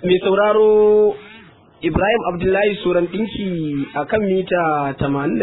mai sauraro Ibrahim Abdullahi Suran ɗinki a kan mita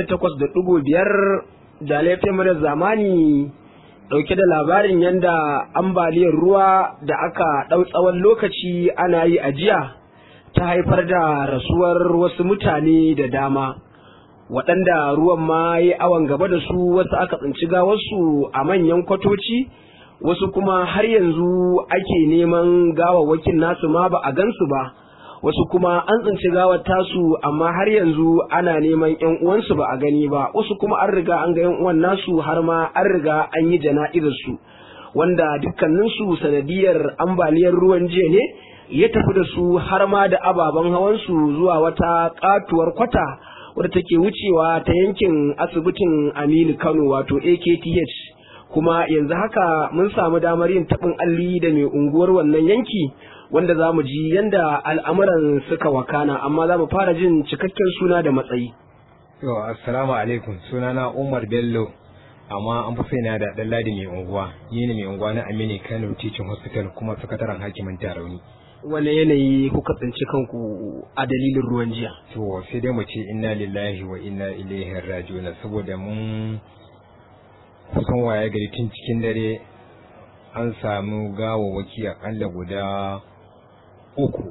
88.5 da laifin mara zamani ɗauke da labarin yadda ambaliyar ruwa da aka ɗau tsawon lokaci ana yi a jiya ta haifar da rasuwar wasu mutane da dama waɗanda ruwan ma ya awon gaba da su wasu aka tsinci gawarsu a manyan kwatoci wasu kuma har yanzu ake neman gawawwakin nasu ma ba a gansu ba wasu kuma an tsinci gawar tasu amma har yanzu ana neman yan uwansu ba a gani ba wasu kuma an riga an ga yan uwan nasu har ma an riga an yi jana'izar su wanda dukkaninsu sanadiyar ambaliyar ruwan jiya ne ya tafi da su har ma da ababen hawansu zuwa wata katuwar kwata wadda take wucewa ta yankin asibitin Aminu Kano wato AKTH kuma yanzu haka mun samu damar yin taɓin alli da mai unguwar wannan yanki wanda za mu ji yadda al'amuran suka wakana amma za mu fara jin cikakken suna da matsayi. Yo, assalamu alaikum sunana Umar Bello amma an fi sai da ɗan ladi mai unguwa ni ne mai unguwa na Aminu Kano Teaching Hospital kuma sakataren hakimin Tarauni. Wane yanayi kuka tsinci kanku a dalilin ruwan jiya? To sai dai mu ce inna lillahi wa inna ilaihi raji'un saboda mun kusan waye gari tun cikin dare an samu gawawwaki akalla guda uku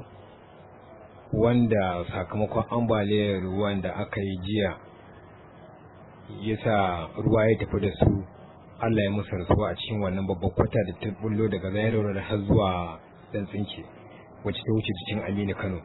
wanda sakamakon ambaliyar ruwan da aka yi jiya ya sa ruwa ya tafi da su Allah ya musu rasuwa a cikin wannan babban kwata da ta bullo daga zairar har zuwa dan tsinke wacce ta wuce cikin Aminu Kano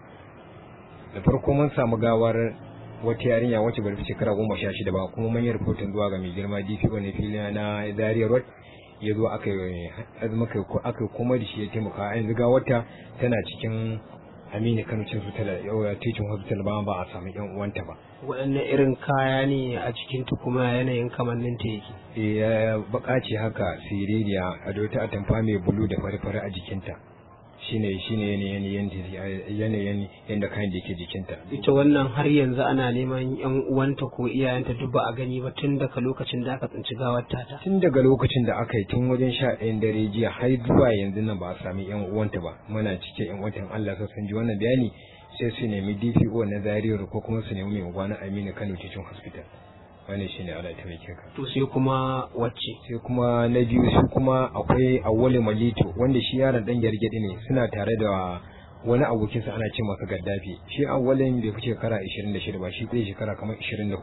da farko mun samu gawar wata yarinya wacce bari fi shekara goma sha shida ba kuma mun yi rahoton zuwa ga mai girma DPO na fili na Zaria Road ya zo aka yi aka kuma da shi ya taimaka a yanzu wata tana cikin Aminu Kano cin hospital yau teaching hospital ba ba a samu yan uwanta ba waɗanne irin kaya ne a cikin ta kuma yanayin kamannin ta yake eh ya baka ce haka siririya a dota atamfa mai bulu da fari-fari a jikinta shine shine yanayin yanayin yanda kayan da yake jikinta ita wannan har yanzu ana neman yan uwanta ko iyayenta duk ba a gani ba tun daga lokacin da aka tsinci gawar tata tun daga lokacin da aka yi tun wajen sha ɗayan dare jiya har zuwa yanzu nan ba a sami yan uwanta ba muna cike yan uwanta Allah sa sun ji wannan bayani sai su nemi DPO na Zaria ko kuma su nemi mai unguwa na Aminu Kano Teaching Hospital wannan shine Allah ta mai ka to sai kuma wacce sai kuma na biyu shi kuma akwai Awwali Malito wanda shi yaron dan gargadi ne suna tare da wani abokinsa ana ce masa Gaddafi shi Awwalin bai fi shekara 26 ba shi kai shekara kamar 24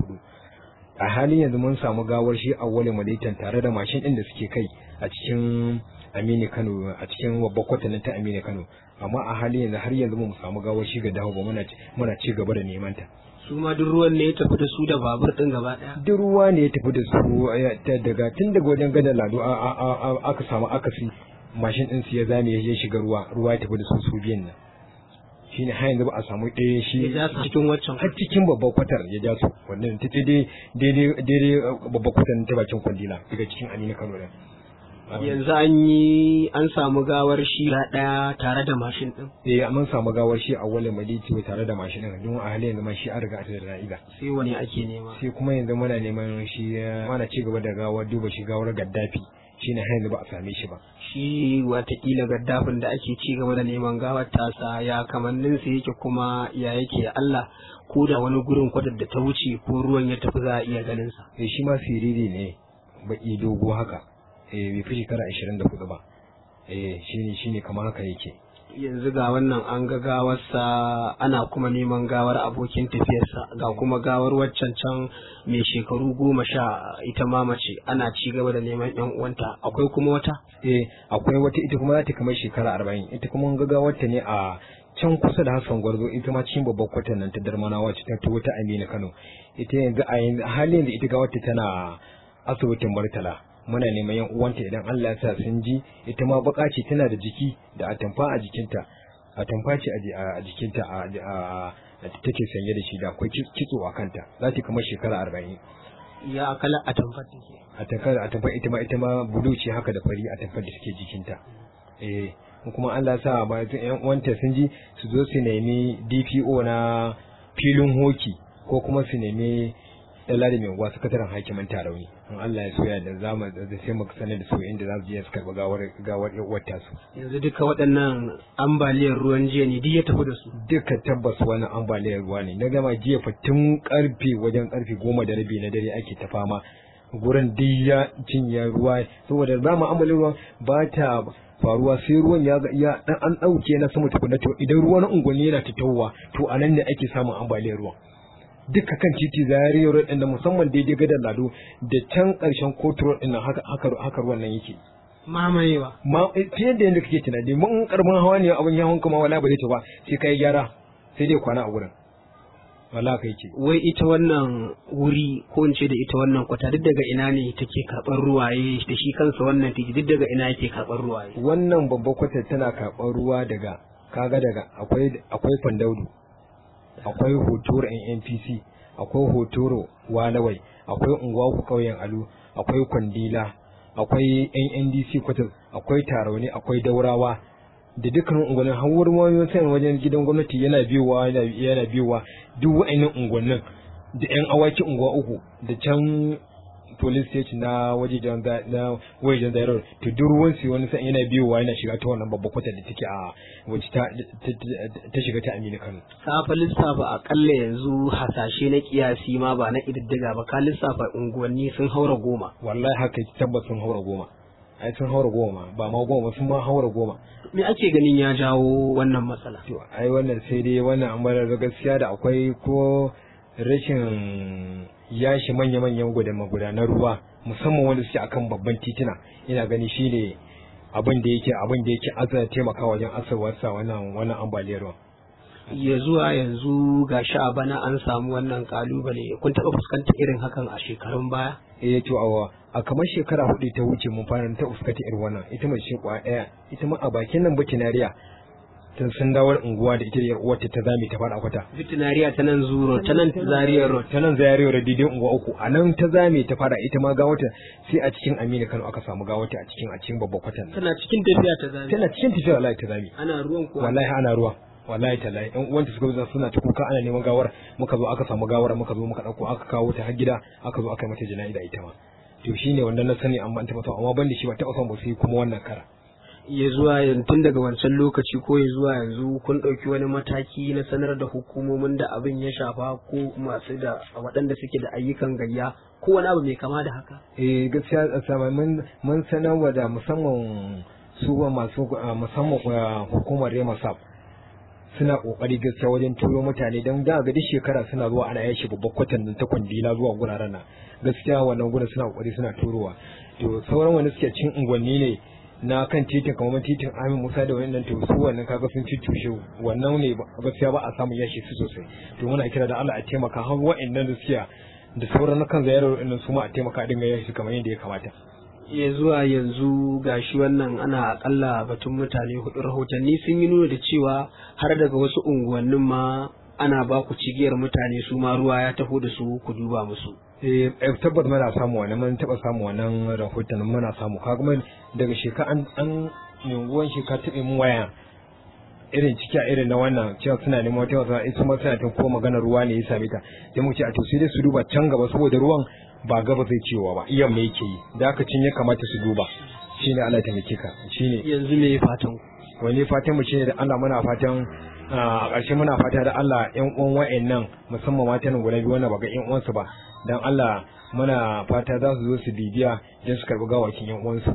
a halin yanzu mun samu gawar shi Awwali Malitan tare da mashin din da suke kai a cikin Aminu Kano a cikin babbar kwatanin ta Aminu Kano amma a halin yanzu har yanzu mu samu gawar shi ga dawo ba muna muna ci gaba da neman ta su ma duk ruwan ne ya tafi da su da babur din gaba daya duk ruwa ne ya tafi da su daga tun daga wajen gadar lado aka samu akasi mashin din su ya zame ya shiga ruwa ruwa ya tafi da su su biyan nan shine har yanzu ba a samu ɗaya shi ya ja su cikin waccan har cikin babbar kwatar ya ja su wannan ta daidai daidai babbar kwatar ta bakin kwandila daga cikin amina kano din yanzu an yi an samu gawar shi ɗaya tare da mashin ɗin. Eh mun samu gawar shi a wale maliti tare da mashin ɗin don a halin yanzu ma shi an riga a da ra'ida. Sai wani ake nema. Sai kuma yanzu muna neman shi mana ci gaba da gawar duba shi gawar gaddafi shi ne har yanzu ba a same shi ba. Shi watakila gaddafin da ake ci gaba da neman gawar tasa ya kamannin sa yake kuma ya yake Allah ko da wani gurin kwadar da ta wuce ko ruwan ya tafi za a iya ganin sa. Eh shi ma siriri ne baki dogo haka. eh bai fi shekara ashirin da hudu ba eh shine shine kamar haka yake yanzu ga wannan an ga gawarsa ana kuma neman gawar abokin tafiyarsa ga kuma gawar waccan can mai shekaru goma sha ita ma mace ana ci gaba da neman yan uwanta akwai kuma wata eh akwai wata ita kuma za ta kamar shekara arba'in ita kuma ga gawarta ne a can kusa da Hassan Gwarzo ita ma cikin babbar kwatan nan ta Darmana wacce ta tuwo ta Amina Kano ita yanzu a yanzu halin da ita gawarta tana asibitin Murtala muna neman yan uwanta idan Allah ya sa sun ji ita ma baka ce tana da jiki da atamfa a jikinta atamfa ce a jikinta a take sanye da shi da akwai kitso a kanta za ta kamar shekara arba'in ya akala atamfa take atamfa atamfa ita ma ita ma bulu ce haka da fari atamfa da suke jikinta eh kuma Allah ya sa ba yan uwanta sun ji su zo su nemi DPO na filin hoki ko kuma su nemi Dalla da mai unguwa sakataren hakimin Tarauni in Allah ya soya da zamu da sai mu sanar da su inda za su je su karɓi gawar gawar uwar tasu yanzu duka waɗannan ambaliyar ruwan jiya ne duk ya tafi da su duka tabbas wani ambaliyar ruwa ne na gama jiya fa tun karfe wajen karfe goma da rabi na dare ake ta fama gurin duk ya cinye ruwa saboda dama ambaliyar ruwa ba ta faruwa sai ruwan ya ya dan an dauke na sama tukuna to idan ruwan unguwanni yana fitowa to anan ne ake samun ambaliyar ruwa duka kan titi zariyar road da musamman daidai gadar lado da can karshen kotu road din haka haka haka ruwan nan yake mamayewa ma fiye da yadda kake tunani mun karbin hawa ne abin yawon kuma wala ba zai ta ba sai kai gyara sai dai kwana a gurin wala kai ce wai ita wannan wuri ko in ce da ita wannan kwata duk daga ina ne take karɓar ruwaye da shi kansa wannan titi duk daga ina yake karɓar ruwaye wannan babbar kwatar tana karɓar ruwa daga kaga daga akwai akwai fandaudu akwai hotoro NNPC akwai hotoro walawai akwai unguwa ku kauyen alu akwai kwandila akwai NNDC kwatar akwai tarauni akwai daurawa da dukkanin unguwannin har wurin wani sai wajen gidan gwamnati yana biyowa yana biyowa duk wa'annan unguwannin da yan awaki unguwa uku da can police station na wajejen na wajejen zairar to duk ruwan su wani sai yana biyowa yana shiga ta wannan babbar kwatar da take a wacce ta ta shiga ta Aminu Kano ka lissafa akalla yanzu hasashe na kiyasi ma ba na ididdiga ba ka lissafa unguwanni sun haura goma wallahi haka tabbas sun haura goma ai sun haura goma ba ma goma sun ma haura goma me ake ganin ya jawo wannan matsala to ai wannan sai dai wannan ambalar da gaskiya da akwai ko rashin yashi manya-manyan magudanar ruwa musamman wanda suke akan babban titina ina gani shine abin da yake abin da yake azza taimaka wajen asarwarsa wannan wannan ambaliyar ruwa ya zuwa yanzu ga sha bana an samu wannan kalubale kun taɓa fuskantar irin hakan a shekarun baya eh to awa a kamar shekara hudu ta wuce mun fara ta fuskanta irin wannan ita mai ce kwa daya ita ma a bakin nan bakinariya ta sun dawar unguwa da ita da uwarta ta zame ta fara kwata veterinariya ta nan zuro ta nan zariyar road ta nan zariyar road daidai unguwa uku a nan ta zame ta fara ita ma gawata sai a cikin Aminu Kano aka samu gawata a cikin a cikin babban kwatan tana cikin tafiya ta zame tana cikin tafiya wallahi ta zame ana ruwan kuwa wallahi ana ruwa wallahi tallahi ɗan uwanta suka zo suna ta kuka ana neman gawar muka zo aka samu gawar muka zo muka dauko aka kawo ta har gida aka zo aka yi mata jana'iza ita ma to shine wannan na sani amma an taɓa amma ban da shi ba taɓa son ba sai kuma wannan kara ya zuwa yanzu tun daga wancan lokaci ko ya zuwa yanzu kun ɗauki wani mataki na sanar da hukumomin da abin ya shafa ko masu da waɗanda suke da ayyukan gayya ko wani abu mai kama da haka eh gaskiya sama mun mun sanarwa da musamman su masu musamman hukumar Remasab suna kokari gaskiya wajen turo mutane don da ga duk shekara suna zuwa ana yashi babbar kwatan ta kwandila zuwa guraren nan gaskiya wannan gurin suna kokari suna turowa to sauran wanda suke cin unguwanni ne na kan titin kamar titin Amin Musa da wannan to su wannan kaga sun cucushe wannan ne gaskiya ba a samu yashi su sosai to muna kira da Allah a taimaka har wa'annan da suke da sauran na kan zayarar wa'annan su ma a taimaka a dinga yashi kamar yadda ya kamata ya zuwa yanzu gashi wannan ana akalla batun mutane hudu rahotanni sun yi nuna da cewa har daga wasu unguwannin ma ana ba ku cigiyar mutane su ma ruwa ya taho da su ku duba musu eh tabbas muna samu wannan mun taba samu wannan rahoton muna samu kaga mun daga sheka an an yunguwan sheka tabe mun waya irin ciki a irin na wannan cewa suna neman wata wasa ita ma suna tun ko magana ruwa ne ya same ta sai mu ce a to sai dai su duba can gaba saboda ruwan ba gaba zai cewa ba iyan me yake yi da aka cin ya kamata su duba shine Allah ta mike ka shine yanzu me fatan wani fatan mu shine da Allah muna fatan a ƙarshe muna fata da Allah ƴan uwan wa'annan musamman matan guda biyu wanda ba ga ƴan uwansu ba dan Allah muna fata za su zo su bibiya don su karɓi gawakin ƴan uwansu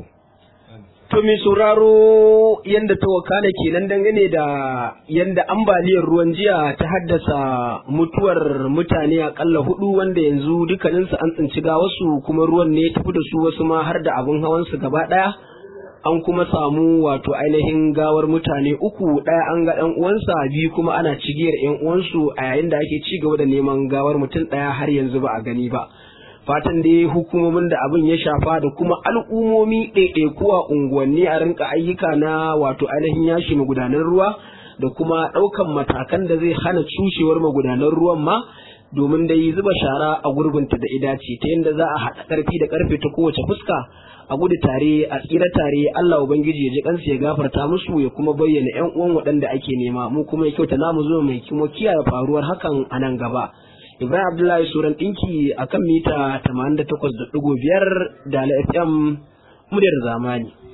To mai sauraro yanda ta wakana kenan dangane da yanda ambaliyar ruwan jiya ta haddasa mutuwar mutane akalla hudu wanda yanzu dukkaninsu an tsinci gawarsu kuma ruwan ne tafi da su wasu ma har da abin hawansu gaba daya an kuma samu wato ainihin gawar mutane uku ɗaya an ga ɗan uwansa biyu kuma ana cigiyar yan uwansu a yayin da ake ci gaba da neman gawar mutum ɗaya har yanzu ba a gani ba fatan dai hukumomin da abin ya shafa da kuma al'ummomi ɗaiɗaikuwa unguwanni a rinka ayyuka na wato ainihin yashi magudanar ruwa da kuma ɗaukan matakan da zai hana cushewar magudanar ruwan ma domin dai zuba shara a gurbinta da idace ta yadda za a haɗa ƙarfi da ƙarfe ta kowace fuska a gudu tare a tsira tare Allah ubangiji ya ji kansu ya gafarta musu ya kuma bayyana ƴan uwan waɗanda ake nema mu kuma ya kyauta namu zo mai kuma kiyaye faruwar hakan a nan gaba Ibrahim Abdullahi Suran ɗinki a kan mita 88.5 da FM muryar zamani.